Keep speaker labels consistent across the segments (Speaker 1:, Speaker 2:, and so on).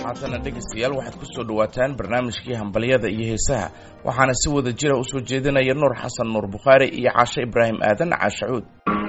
Speaker 1: haatana dhegaystayaal waxaad ku soo dhowaataan barnaamijkii hambalyada iyo heesaha waxaana si wada jira u soo jeedinaya nuur xasan nuur bukhaari iyo caashe ibraahim aadan caashacuud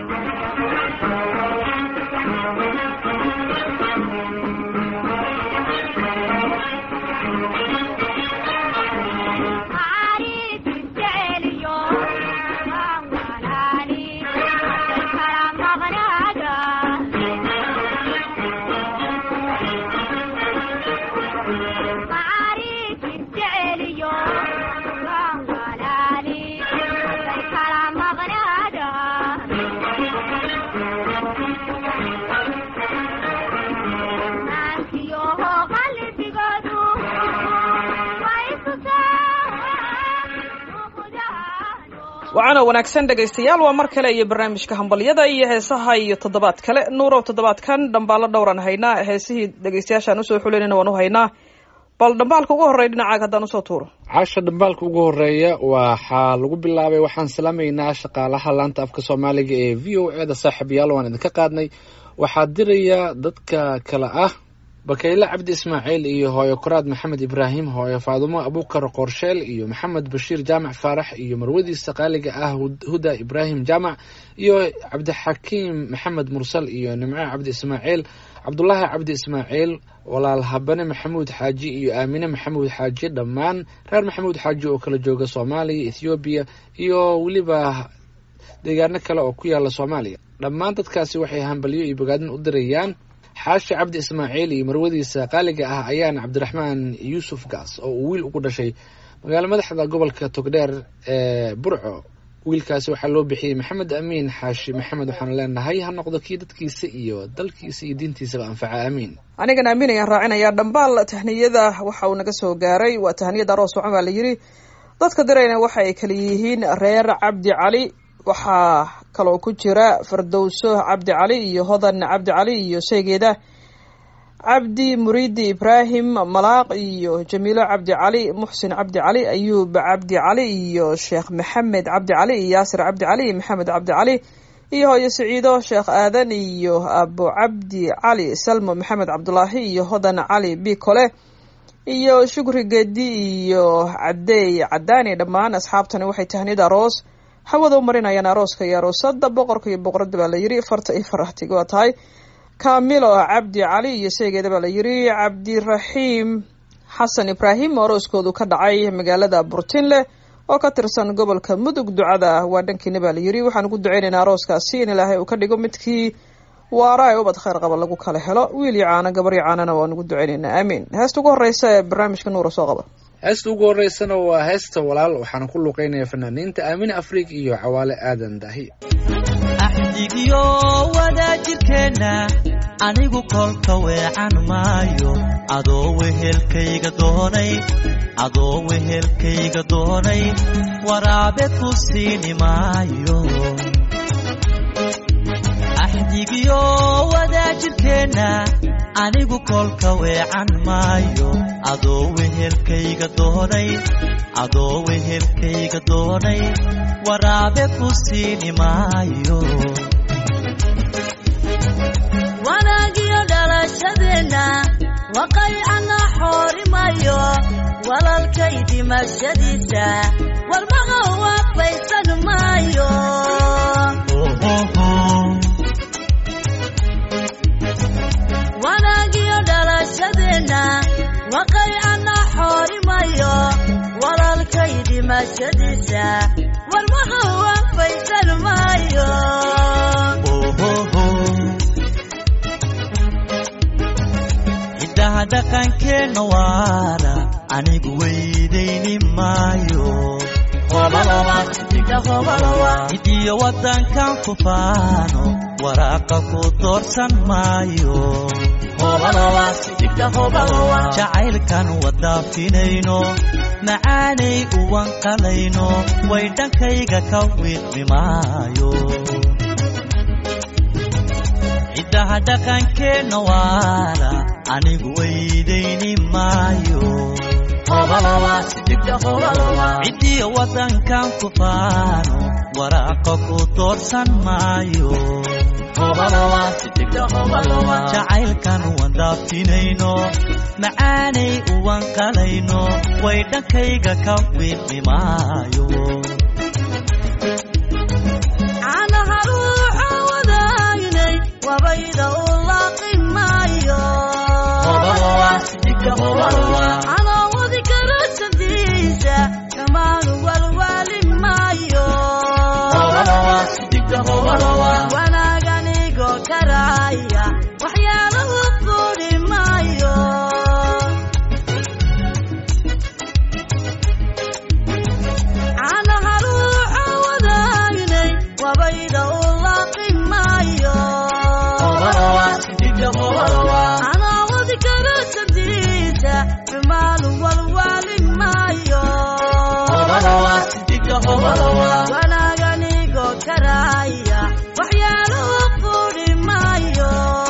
Speaker 2: waxaana wanaagsan dhegaystayaal waa mar kale iyo barnaamijka hambalyada iyo heesaha iyo toddobaad kale nuurow toddobaadkan dhambaalo dhowraan haynaa heesihii dhegaystayaashaan usoo xulinayna waan u haynaa bal dhambaalka ugu horreya dhinacaaga haddaan usoo tuuro
Speaker 3: caasha dhambaalka ugu horeeya waxaa lagu bilaabay waxaan salaamaynaa shaqaalaha laanta afka soomaaliga ee v o e da saaxiibayaal waan idinka qaadnay waxaa diraya dadka kale ah bakayle cabdi ismaaciil iyo hooyo koraad maxamed ibraahim hooyo faadumo abuukar qorsheel iyo maxamed bashiir jaamac faarax iyo marwadiisa qaaliga ah huda ibraahim jaamac iyo cabdixakiim maxamed mursal iyo nimco cabdi ismaaciil cabdulaahi cabdi ismaaciil walaal habane maxamuud xaaji iyo aamine maxamuud xaaji dhammaan reer maxamuud xaaji oo kala jooga soomaaliya ethoobiya iyo weliba deegaano kale oo ku yaala soomaaliya dhammaan dadkaasi waxay hambalyo iyo bogaadin u dirayaan xaashi cabdi ismaaciil iyo marwadiisa qaaliga ah ayaan cabdiraxmaan yuusuf gaas oo uu wiil ugu dhashay magaalo madaxda gobolka togdheer ee burco wiilkaasi waxaa loo bixiyey maxamed amiin xaashi maxamed waxaanu leenahay ha noqdo kii dadkiisa iyo dalkiisa iyo diintiisaba anfaca aamiin
Speaker 2: anigan aamin ayaan raacinayaa dhambaal tahniyada waxa uu naga soo gaaray waa tahniyada aroos wacan baa la yidhi dadka dirayna waxa ay kala yihiin reer cabdi cali waxaa kaloo ku jira fardowso cabdi cali iyo hodan cabdi cali iyo sheegeeda cabdi muriidi ibraahim malaaq iyo jamiilo cabdi cali muxsin cabdi cali ayuub cabdi cali iyo sheekh maxamed cabdi cali iyo yaasir cabdi cali iyo maxamed cabdi cali iyo hooyo siciido sheekh aadan iyo abo cabdi cali salmo maxamed cabdulaahi iyo hodan cali bikole iyo shukri gedi iyo cadeey cadaani dhammaan asxaabtani waxay tahniyada aroos hawada u marinayaan arooska iyo aroosada boqorka iyo boqorada baa la yiri farta iyo farahtiga waa tahay kamilo cabdi cali iyo sheegeeda baa la yiri cabdiraxiim xasan ibraahim oo arooskoodu ka dhacay magaalada burtinle oo ka tirsan gobolka mudug ducada waa dhankiina baa la yiri waxaan ugu duceynaynaa arooskaasi in ilaahay uu ka dhigo midkii waara ee ubad kheyr qaba lagu kala helo wiil iyo caano gabar iyo caanana waan ugu duceynaynaa aamiin heesta ugu horeysa ee barnaamijka nuura soo qaba
Speaker 3: heesta ugu horeysana waa heesta walaal waxaana ku luuqeynaya fanaaniinta aamine afriig iyo cawaale aadan daahi
Speaker 4: axdigiyo wadaajirkeenna anigu kolka weecan maayo adoo wehelkayga doonay adoo wehelkayga doonay waraabe ku siini maayo axdigiyo wadaajirkeenna anigu kolka weecan maayo adoo wehelkayga doonay adoo wehelkayga doonay waraabe ku siini maayo
Speaker 5: wanaagiyo dhalashadeenna waqaycana xoorimayo walalkay dhimashadiisa warmaqa waafaysan maayo wanaagiyo dhalashadeenna waqaycana xoorimayo walalkay dhimashadiisa warmaqa waafaysan maayo
Speaker 4: hiddaha dhaqankeenna waara anigu weydayni maayo hidiyo waddankan ku faano waraaqa ku doorsan maayo jacaylkan wadaafinayno macaanay uwanqalayno way dhankayga ka wiidmi maayo ciddaha dhaqankeenna waara anigu weydayni maayo ciddiyo waddankan ku faano waraaqa ku doorsan maayo jacaylkan wandaafinayno macaanay uwan qalayno way dhankayga ka wiidhimaayo
Speaker 5: caanaha ruuxa wadaagnay wabayda u laaqi maayo caloowadi karasadiisa kamaanu walwaali maayo wanaaganigo karaya waxyaalahu quri maayo caanaha ruuxa wadaagnay wabayda u laaqi maayo canaawadi karasadiisa xumaanu walwaali maayo wanaaganigo karaya waxyaalahu quri maayo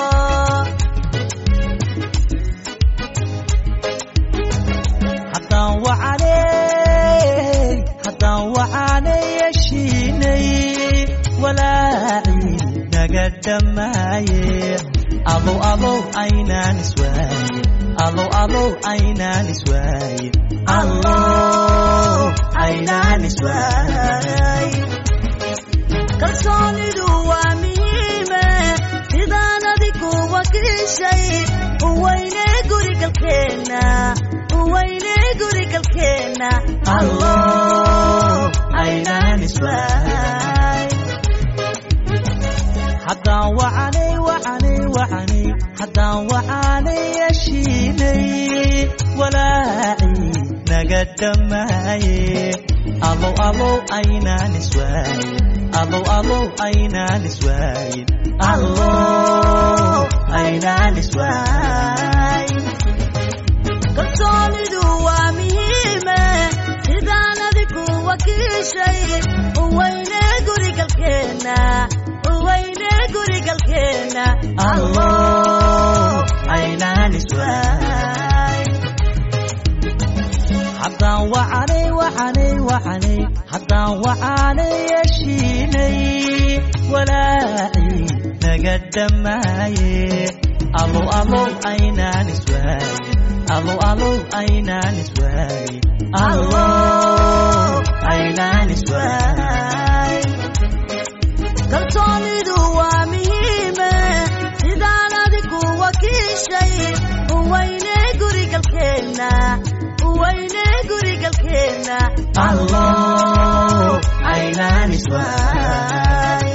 Speaker 4: haddaan wacanay haddaan wacanay yeshiinay walaaci naga dhammaaye alow alow aynaan iswaaye alow alow aynaan iswaaye allow aynaan iswaaye
Speaker 5: kalsoonidu waa muhiime sidaan adigu wakiishay uweyne gurigalkeenna uweyne gurigalkeenna
Speaker 4: allow aynaan iswaaye haddaan wacanay wacanay wacanay haddaan wacanay yeshiinay walaaci naga dhammaaye alow alow aynaan iswaaye alow alow aynaan iswaaye allow aynaan iswaaye
Speaker 5: kalsoonidu waa muhiime sidaan adigu wakiishay uweyne gurigalkeenna uweyne gurigalkeenna
Speaker 4: allow aynaan iswaaye haddaan wacanay wacanay wacanay haddaan wacanay yeshiinay walaaci naga dhammaaye alow alow aynaan iswaaye alow alow aynaan iswaaye allow aynaan iswaaye
Speaker 5: kalsoonidu waa muhiime sidaan adigu wakiishay uweyne gurigalkeenna uweyne gurigalkeenna
Speaker 4: allow aynaan iswaaye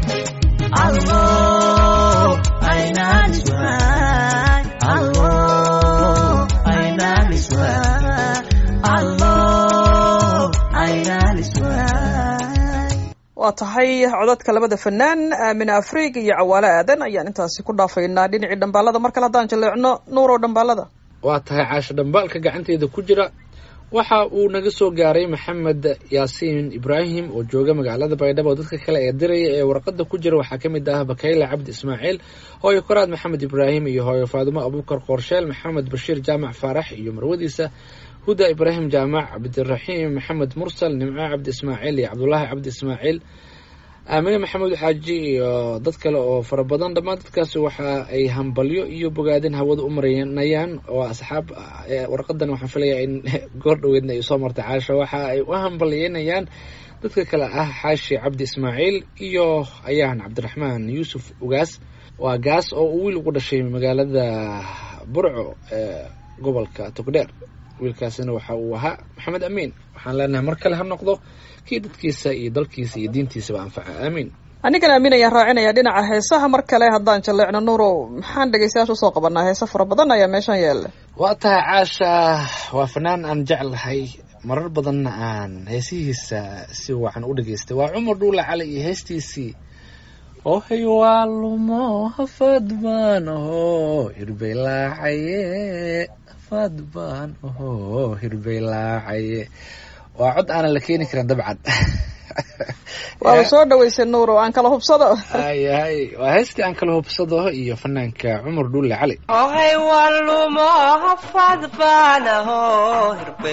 Speaker 4: allow aynaan iswaaye allow aynaan iswaaye allow aynaan iswaaye
Speaker 2: waa tahay codadka labada fanaan aamin afriig iyo cawaale aadan ayaan intaasi ku dhaafaynaa dhinacii dhambaalada mar kale haddaan jaleecno nuurow dhambaalada
Speaker 3: waa tahay caasho dhambaalka gacanteeda ku jira waxa uu naga soo gaaray maxamed yaasiin ibraahim oo jooga magaalada baydhabo dadka kale ee diraya ee warqada ku jira waxaa ka mid ah bakayle cabdi ismaaciil hooyo koraad maxamed ibraahim iyo hooyo faadumo abuukar qoorsheel maxamed bashiir jaamac faarax iyo marwadiisa huda ibraahim jaamac cabdiraxiim maxamed mursal nimco cabdi ismaaciil iyo cabdulaahi cabdi ismaaciil aamine maxamuud xaaji iyo dad kale oo fara badan dhammaan dadkaasi waxa ay hambalyo iyo bogaadin hawada u marinayaan oo asxaab eh, warqadan waxaan filayaa in goor dhoweedna ay soo martay caasho waxa ay u hambalyeynayaan dadka kale ah xaashi cabdi ismaaciil iyo ayaan cabdiraxmaan yuusuf ugaas waa gaas oo uu wiil ugu dhashay magaalada burco ee gobolka togdheer wiilkaasina waxa uu ahaa maxamed amiin waxaan leenahay mar kale ha noqdo kii dadkiisa iyo dalkiisa iyo diintiisaba anfaca aamiin
Speaker 2: anigan aamin ayaan raacinaya dhinaca heesaha mar kale haddaan jaleecno nuurow maxaan dhegeystayaasha usoo qabanaa heese fara badan ayaa meeshan yaalla
Speaker 3: waa tahay caasha waa fanaan aan jeclahay marar badanna aan heesihiisa si wacan u dhegeystay waa cumar dhuula cali iyo heestiisii ohay waa lumo hafad baan aho hirbay laacaye hafad baan aho hirbay laacaye waa cod aanan la keeni karin dabcan
Speaker 2: waaba soo dhaweysay nuurow aan kala hubsado
Speaker 3: ayahay waa heestii aan kala hubsado iyo fanaanka cumar dhuule cali
Speaker 6: ohay walumo hafad baanaho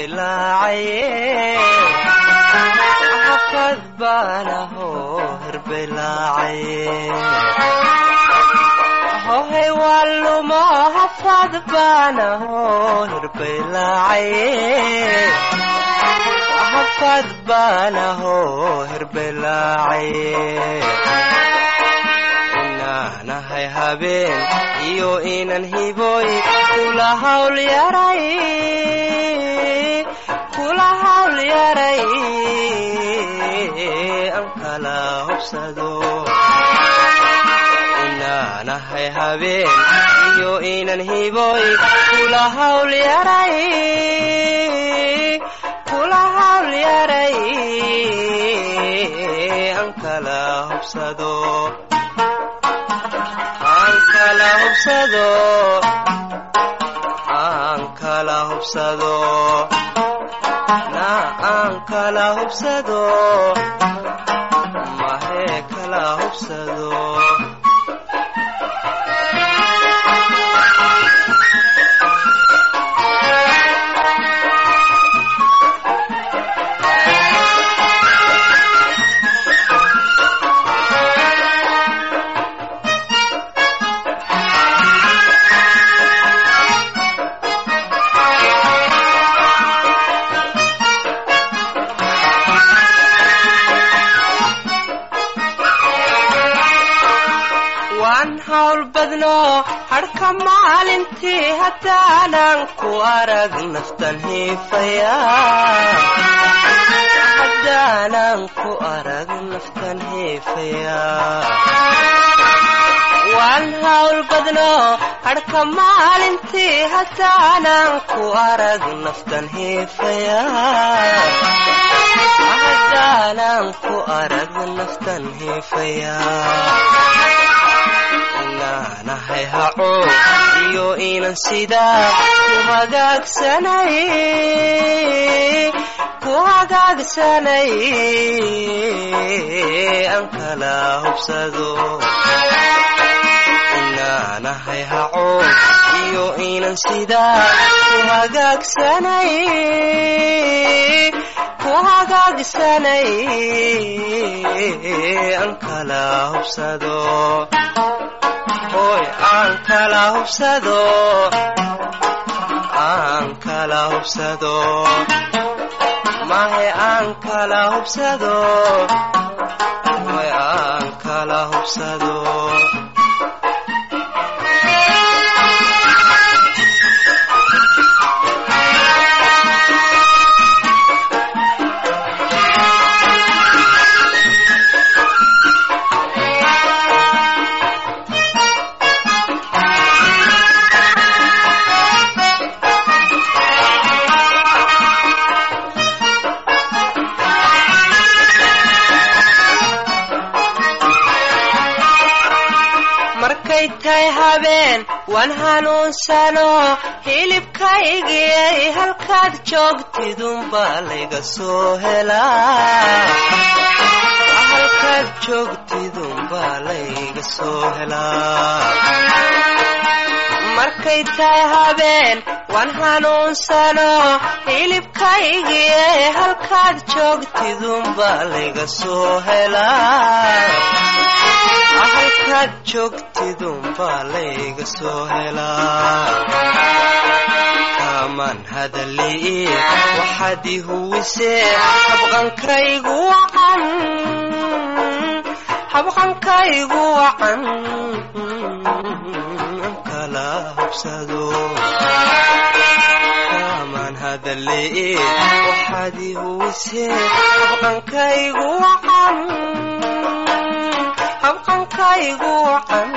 Speaker 6: hirbay laacaye hafad baanaho hirbelaacaye hohay waalumo hafad baanaho hirbelaacaye hafad baanaho hirbelaacaye inaanahay habeen iyo inan hiboy kula hawl yaray kula hawl yaray an kala hobsado inaanahay habeen iyo inan hiboy kula hawl yaray kula hawl yaray an kala hobsado aan kala hubsado aan kala hubsado na aan kala hubsado mahee kala hubsado waan hawl badno hadhka maalintii haddaanan ku arag naftan hiifaya haddaanan ku arag naftan hiifaya waan hawl badno hadhka maalintii haddaanan ku arag naftan hiifaya haddaanan ku arag naftan hiifaya inaanahay haco iyo inan sidaa ku hagaagsanay ku hagaagsanay an kala hubsado inaanahay haco iyo inan sidaa ku hagaagsanay ku hagaagsanay an kala hubsado hoy aan kala hubsado aan kala hubsado mahe aan kala hubsado hoy aan kala hubsado markay tahay habeen waan hanuunsano hilibkaygiyay halkaad joogtidunbaa layga soo helaa halkaad joogtidunbaa layga soo helaa markay tahay habeen waan hanuunsano hilibkaygiyay halkaad joogtidunbaa layga soo helaa halkaad joogtidunbaa layga soo helaa kaamaan hadalii waxaad i huwisee habqankaygu wacan habqankaygu wacan kala hubsado kaamaan hadalii waxaad i huwisee habqankaygu wacan habqankaygu wacan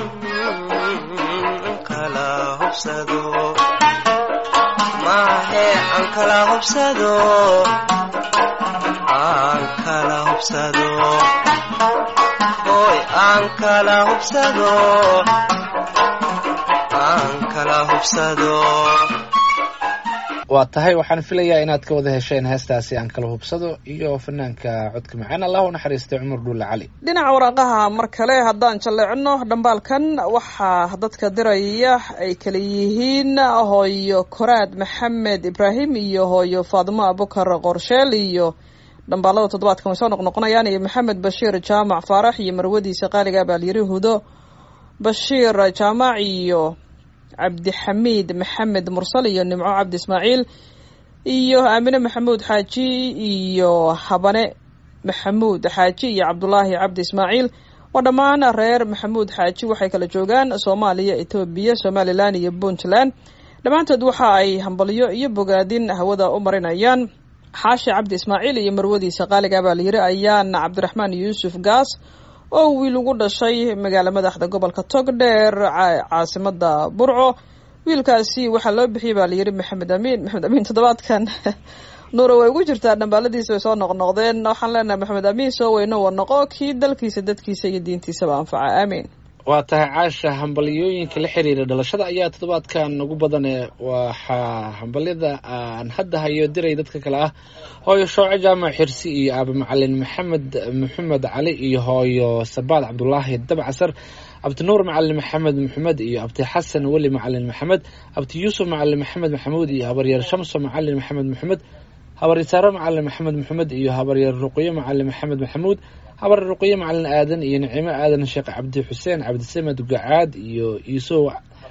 Speaker 6: kala hubsado maahe aan kala hubsado aan kala hubsado hoy aan kala hubsado aan kala hubsado
Speaker 3: waa tahay waxaan filayaa inaad ka wada hesheen heestaasi aan kala hubsado iyo fanaanka codka macaan allah u naxariistay cumar dhuulle cali
Speaker 2: dhinaca waraaqaha mar kale haddaan jalleecno dhambaalkan waxaa dadka diraya ay kala yihiin hooyo koraad maxamed ibraahim iyo hooyo faadimo abukar qorsheel iyo dhambaalada toddobaadkan way soo noqnoqonayaan iyo maxamed bashiir jaamac faarax iyo marwadiisa qaaliga baa layiri hudo bashiir jaamac iyo cabdixamiid maxamed mursal iyo nimco cabdi ismaaciil iyo aamine maxamuud xaaji iyo habane maxamuud xaaji iyo cabdulaahi cabdi ismaaciil waa dhammaan reer maxamuud xaaji waxay kala joogaan soomaaliya etoobiya somalilan iyo puntland dhammaantood waxa ay hambalyo iyo bogaadin hawada u marinayaan xaashi cabdi ismaaciil iyo marwadiisa qaaliga baa layiri ayaan cabdiraxmaan yuusuf gaas oo wiil ugu dhashay magaala madaxda gobolka togdheer caasimada burco wiilkaasi waxaa loo bixiyey baa layiri maxamed amiin maxamed amiin toddobaadkan nuura way ugu jirtaa dhambaaladiisa way soo noqnoqdeen waxaan leenahay maxamed amiin soo weyno wa noqo kii dalkiisa dadkiisa iyo diintiisaba anfaca aamiin
Speaker 3: waa tahay caasha hambalyooyinka la xiriira dhalashada ayaa toddobaadkan ugu badane waxaa hambalyada aan hadda hayo diray dadka kale ah hooyo shooco jaamac xirsi iyo aaba macalin maxamed maxamed cali iyo hooyo sabaad cabdulaahi dabcasar abti nuur macalin maxamed maxamed iyo abti xasan weli macalin maxamed abti yuusuf macalin maxamed maxamuud iyo habaryar shamso macalin maxamed maxamed habaryasaare macalin maxamed maxamed iyo habaryar ruqyo macalin maxamed maxamuud habar ruqyo macalin aadan iyo nicimo aadan sheekh cabdi xuseen cabdisamed gacaad iyo iisow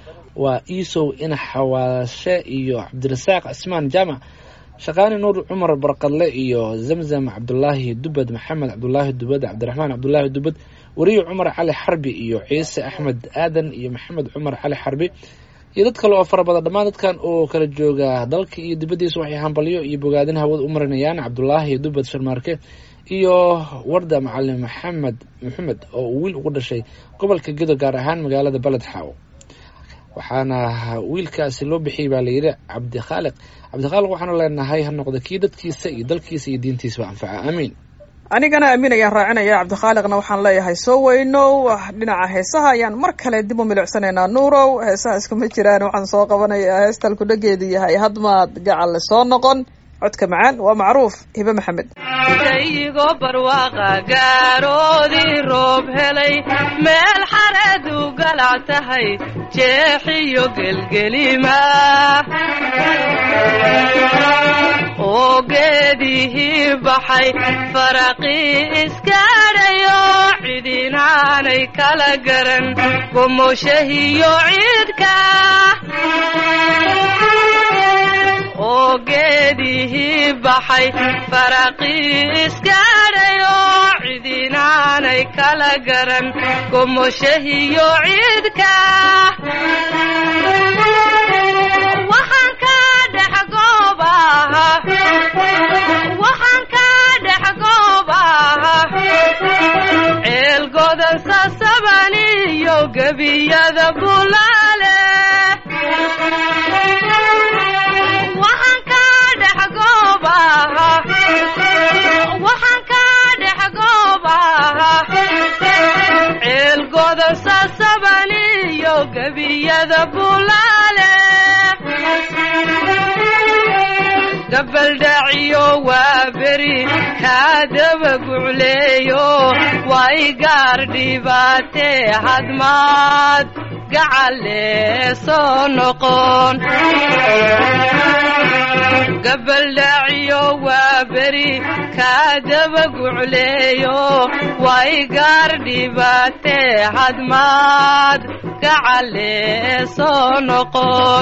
Speaker 3: waa iisow inax xawaashe iyo cabdirasaaq cismaan jaamac shaqaani nuur cumar barqadle iyo zamzam cabdulaahi dubad maxamed cabdulaahi dubad cabdiraxmaan cabdulaahi dubad weriye cumar cali xarbi iyo ciise axmed aadan iyo maxamed cumar cali xarbi iyo dad kale oo fara badan dhammaan dadkan oo kala jooga dalka iyo dibaddiisa waxay hambalyo iyo bogaadin hawada u marinayaan cabdulaahi dubad sharmaarke iyo warda macalin maxamed maxamed oo uu wiil ugu dhashay gobolka gedo gaar ahaan magaalada beled xaawo waxaana wiilkaasi loo bixiyey baa layidhi cabdikhaaliq cabdikhaaliq waxaanu leenahay ha noqda kii dadkiisa iyo dalkiisa iyo diintiisaba anfaca aamiin
Speaker 2: anigana aamin ayaan raacinaya cabdikhaaliqna waxaan leeyahay soo weynow dhinaca heesaha ayaan mar kale dib u milicsanaynaa nuurow heesaha iskuma jiraan waxaan soo qabanayaa heestal kudhageedu yahay hadmaad gacalle soo noqon codka macaan waa macruuf hibe maxamed
Speaker 6: dayigo barwaaqa gaaroodii roob helay meel xareedu galac tahay jeexiyo gelgelima oo geedihii baxay faraqii iskaadhayo cidinaanay kala garan gomoshahiyo ciidka oo geedihii baxay faraqii iskaadhayo cidinaanay kala garan gomoshahiyo ciidka waxaan ka dhex goobaha waxaan ka dhex goobaha ceel godan sasaban iyo gebiyada bulaale waxaan ka dhex goobaha waxaan ka dhex goobaha ceel godan sasaban iyo gebiyada bulaale gabaldhaciyo waa beri kaadaba gucleeyo way gaar dhibaatee hadmaad gacalle soo noqon gabaldhaciyo waa beri kaadaba gucleeyo way gaar dhibaatee hadmaad gacalle soo noqon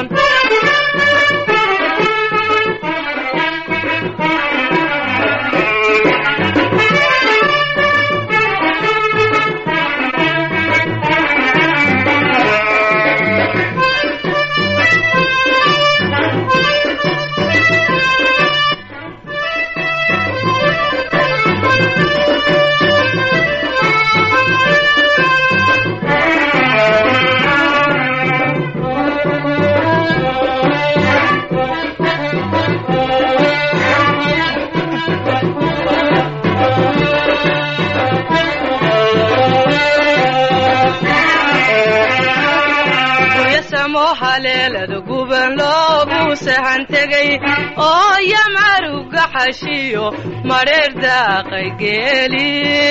Speaker 6: sahan tegay oo yamaruga xashiyo madheer daaqay geeli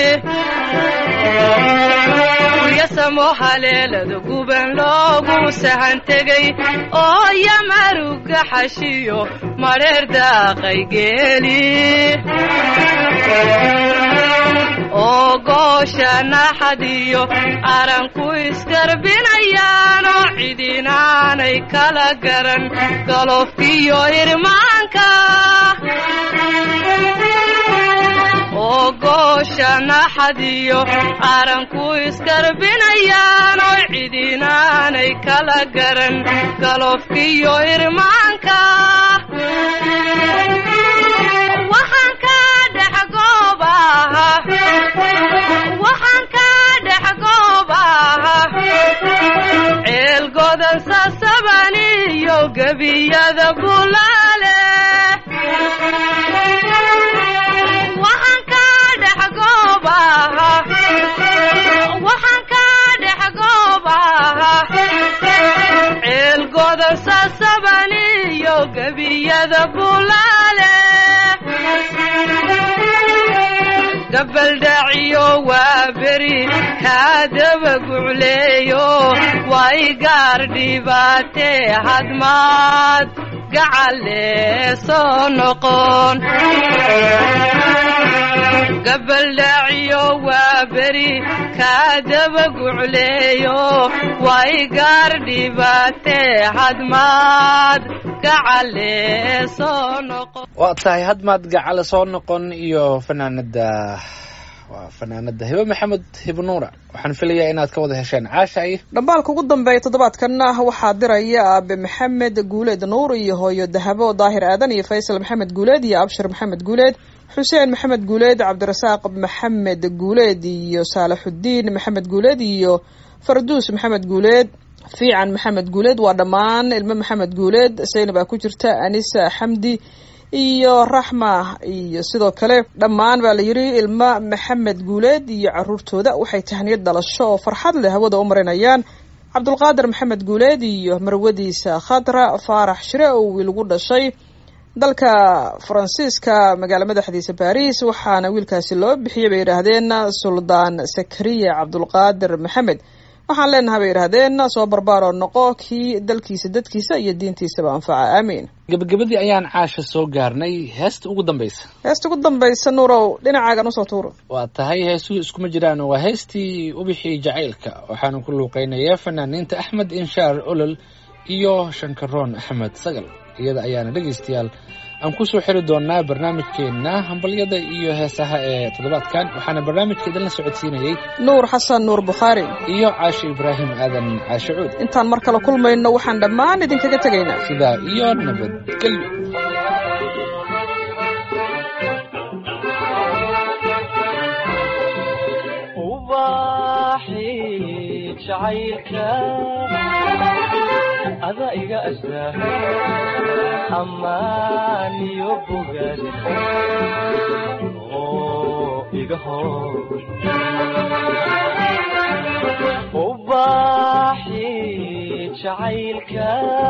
Speaker 6: yasamo haleelada guban loogu sahan tegay oo yamaruga xashiyo madheer daaqay geeli oo goosha naxadiyo aranku isgarbinayaanoo cidinaanay kala garan galofkiyo irmaanka oo goosha naxadiyo aranku isgarbinayaanoo cidinaanay kala garan galofkiyo irmaanka waxaan ka dhex goobaha waxaan ka dhex goobaha ceel godan sasaban iyo gebiyada bulaale waxaan ka dhex goobaha waxaan ka dhex goobaha ceel godan sasaban iyo gebiyada bulaale gabaldhaciyo waa beri kaadaba gucleeyo way gaar dhibaatee hadmaad gacalee soo noqon gabaldhaciyo waa beri kaadaba gucleeyo way gaar dhibaatee hadmaad gacalee soo noqon
Speaker 3: waa tahay hadmaad gacale soo noqon iyo fanaanada waa fanaanada hibe maxamed hibnuura waxaan filayaa inaad ka wada hesheen caashay
Speaker 2: dhambaalka ugu dambeeya toddobaadkanna waxaa diraya aabe maxamed guuleed nuur iyo hooyo dahabo daahir aadan iyo faysal maxamed guuleed iyo abshir maxamed guuleed xuseen maxamed guuleed cabdirasaaq maxamed guuleed iyo saalaxudiin maxamed guuleed iyo farduus maxamed guuleed fiican maxamed guuleed waa dhammaan ilmo maxamed guuleed saynab aa ku jirta anisa xamdi iyo raxma iyo sidoo kale dhammaan baa la yidhi ilmo maxamed guuleed iyo caruurtooda waxay tahniyad dhalasho oo farxad leh hawada u marinayaan cabdulqaadir maxamed guuleed iyo marwadiisa khadra faarax shire oo wiil ugu dhashay dalka faransiiska magaalo madaxdiisa baris waxaana wiilkaasi loo bixiyay bay yidhaahdeen suldaan sakariya cabdulqaadir maxamed waxaan leenahay bay yidhaahdeen soo barbaaroo noqo kii dalkiisa dadkiisa iyo diintiisaba anfaca aamiin
Speaker 3: gebagabadii ayaan caasha soo gaarnay heesta ugu dambaysa
Speaker 2: heesta ugu dambaysa nuurow dhinacaagan usoo tuuro
Speaker 3: waa tahay heesuhu iskuma jiraan waa heestii ubixii jacaylka waxaana ku luuqeynayaa fanaaniinta axmed inshaar olol iyo shankaroon axmed sagal iyada ayaana dhegaystayaal aan kusoo xiri doonaa barnaamijkeenna hambalyada iyo heesaha ee toddobaadkan waxaana barnaamijka idinla socodsiinayey
Speaker 2: nuur xasan nuur bukhaari
Speaker 3: iyo caashe ibraahim aadan caashe cuud
Speaker 2: intaan mar kale kulmayno waxaan dhammaan idinkaga tegaynaa
Speaker 3: sidaa iyo nabadgelyo
Speaker 4: ubaxi jacaylka ada iga astaa ammaan iyo bogaad oo iga hor ubaxi jacaylka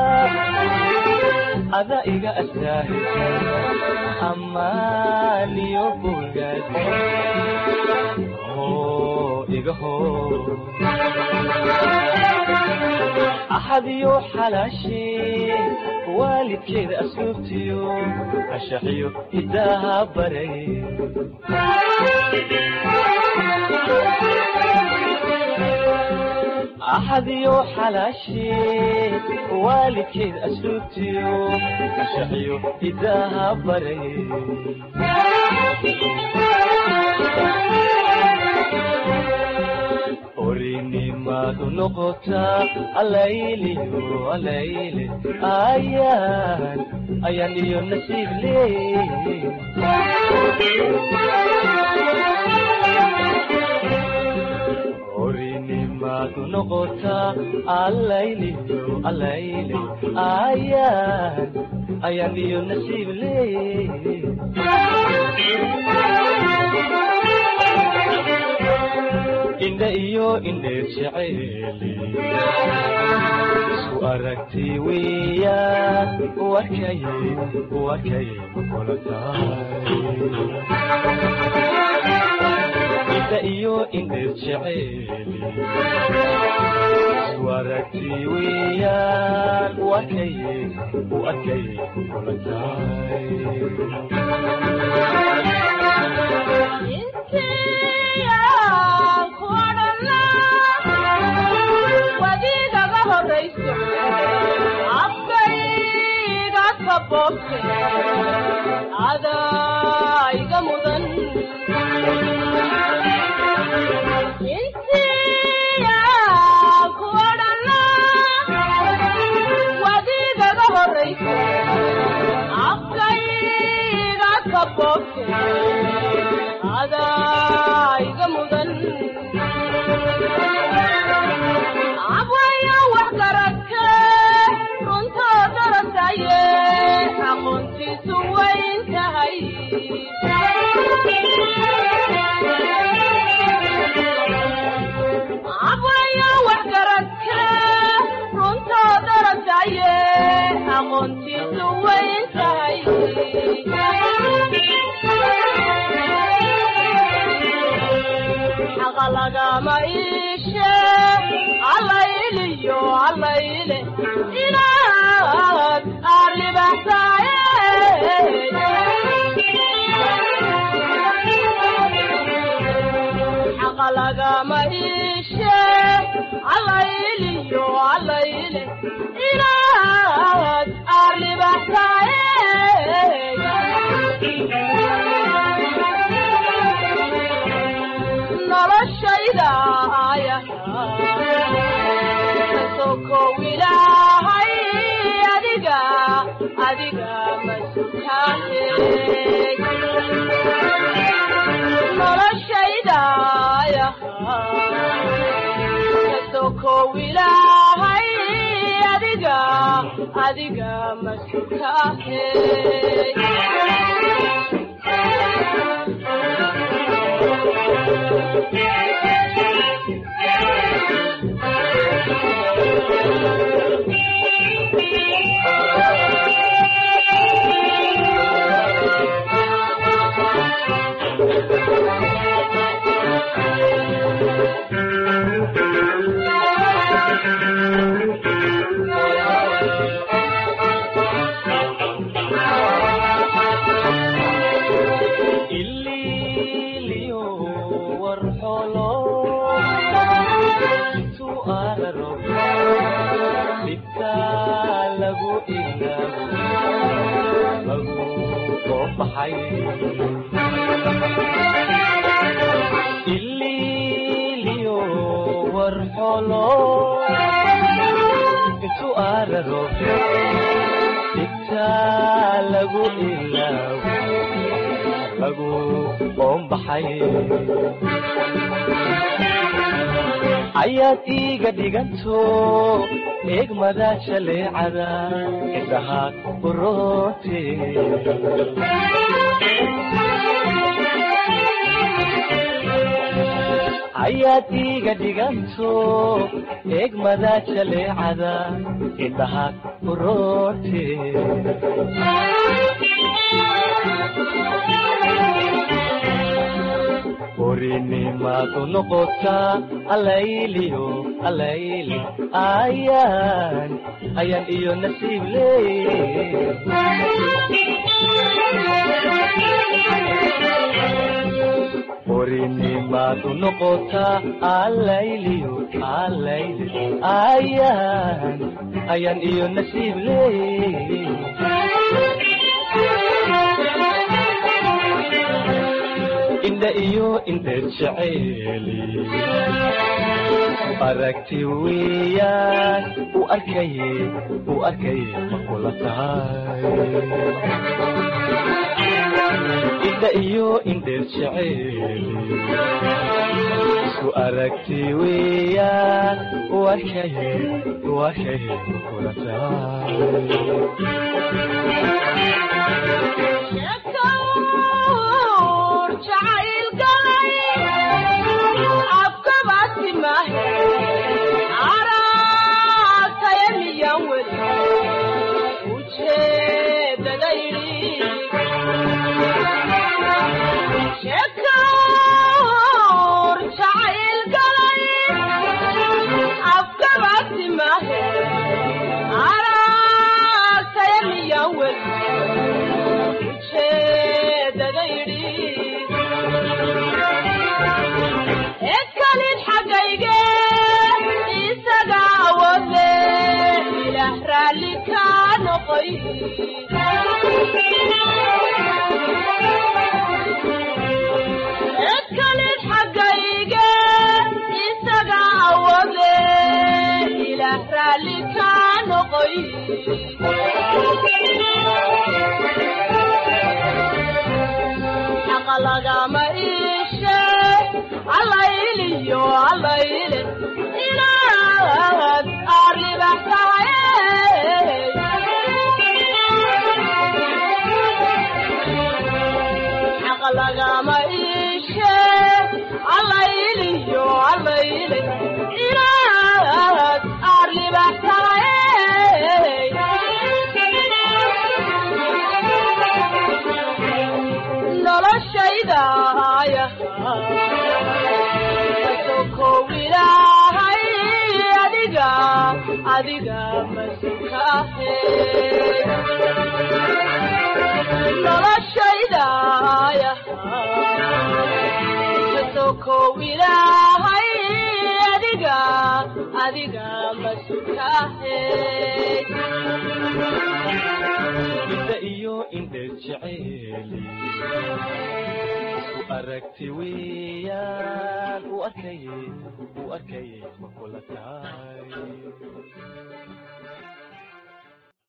Speaker 4: ada iga astaa ammaan iyo bogaad oo iga hor axadiyo xalaashee waalidkeeda asluubtiyo ashaxiyo hidaaha baray axadiyo xalaashee waalidkeeda asluubtiyo ashaxiyo hidaaha baray orinimadu noqotaa alayliyo alayle ayaan ayaan iyo nasiib leey orinimadu noqotaa alayliyo alayle ayaan ayaan iyo nasiib leey indha iyo indheer jeceeli isku aragti weeyaan warkay warkay kula tahay indha iyo indheer jeceeli isku aragti weeyaan warkay warkay kula tahay
Speaker 7: wadiigaga horayso afkayga kaboobte adaa iga mudan intiya ku odhana wadiigaga horayso afkayga kaboobte adaa iga mudan abwayo wax garadke runtoo darataye aqoontiisu wayn tahay abwayo wax garadke runtoo darataye aqoontiisu wayn tahay xaqa lagama iishe allayliyo allayle inaad aarlibaxsaaye xaqa lagama iishe allayliyo allayle inaad aarlibaxsaaye noloshayda aya kasokow ilaahay adiga adiga masutaane noloshayda aya kasokow ilaahay adiga adiga masutaane
Speaker 4: ililiyo warxolo intu araro dhibka lagu ilaabo lagu soo baxay ililiyo warxolo intu araro dhibka lagu ilaabo lagu qoombaxay ayaad iiga dhiganto eegmada jaleecada indhaha uroote ayaad iiga dhiganto eegmada jaleecada indhaha uroote orinimaadu noqotaa allayliyo allayli ayaan ayaan iyo nasiib leey orinimaadu noqotaa allayliyo allayli ayaan ayaan iyo nasiib leey indha iyo indheer jeceeli aragti weeyaan u arkaye u arkaye ma kula tahay indha iyo indheer jeceeli isku aragti weeyaan u arkaye u arkaye ma kula tahay
Speaker 7: jacayl galay afkaba dadaydi shekaur jacayl galay afkabasi mahe aragtaya miyan wel ujeedadaydi ekalid xaggayge isaga awode ilaah raalli ka noqoy ekalid xaggayge isaga awode ilaah raalli ka noqoy xaqa lagama iishe allayliyo allayle inaad arribax tahay xaqa lagama iishe allayliyo allayle inaad arribax tahay noloshaydaaya sokow ilaahay adiga adiga masukahe noloshaydaaya sokow ilaahay adiga adiga masukahe
Speaker 4: ida iyo indheer jeceeli u aragti weeyaan u arkaye u arkaye ma kula tahay